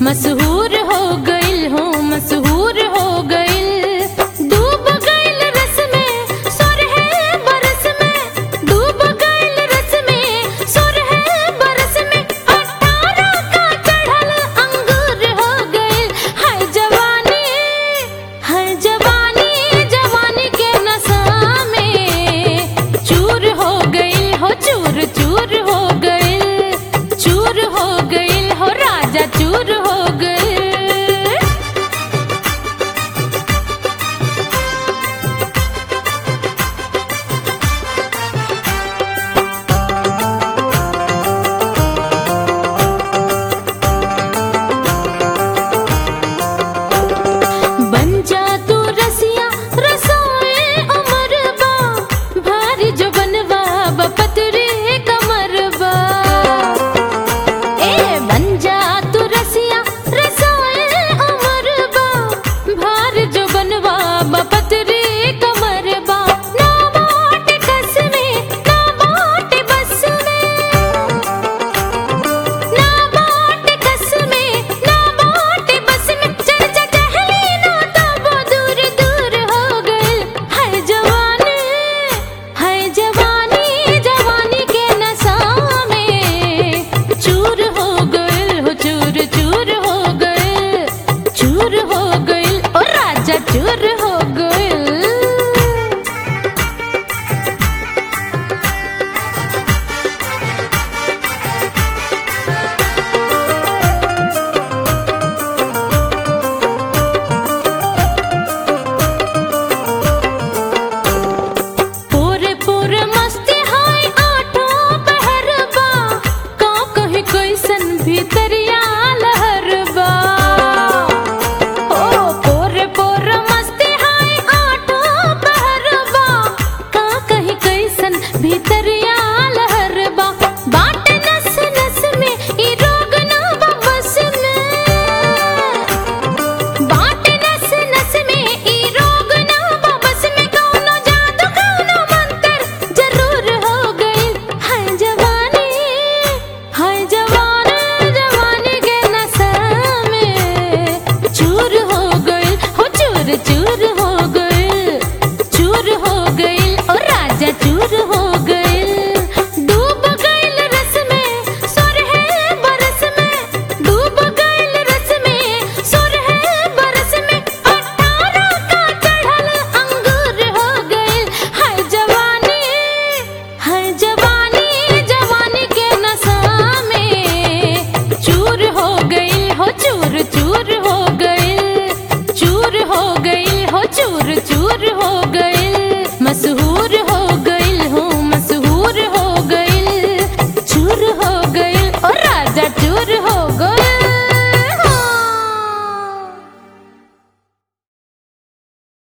मशहूर हो गइल हो मशहूर हो गइल डूब गइल रस में सोरहे बरस में डूब गइल रस में सोरहे बरस में अठारह का चढ़ल अंगूर हो गइल हाय जवानी हाय जवानी जवानी के नशा में चूर हो गइल हो चूर चूर हो गइल चूर हो गइल हो राजा चूर हो गइल बन जा तू रसिया रसोए अमर बा भारी जो बनवा बपतरे कमर बा ए बन जा तू रसिया रसोए अमर बा भार जो बनवा बपतरे कमर बा ना बाट कस में ना बाट बस में ना बाट कस में ना बाट बस में चर्चा टहली ना तब दूर दूर हो गइल हाय जवानी हाय जवानी जवानी के नशा में चूर हो गइल हो चूर चूर हो गइल चूर हो गइल ओ राजा चूर हो गइल पूरे पूरे मस्ती हाय आठों पहरबा का कहीं कैसन भीतरिया लहरबा ओ पूरे पूरे मस्ती हाय आठों पहरबा का कहीं कैसन भीतरिया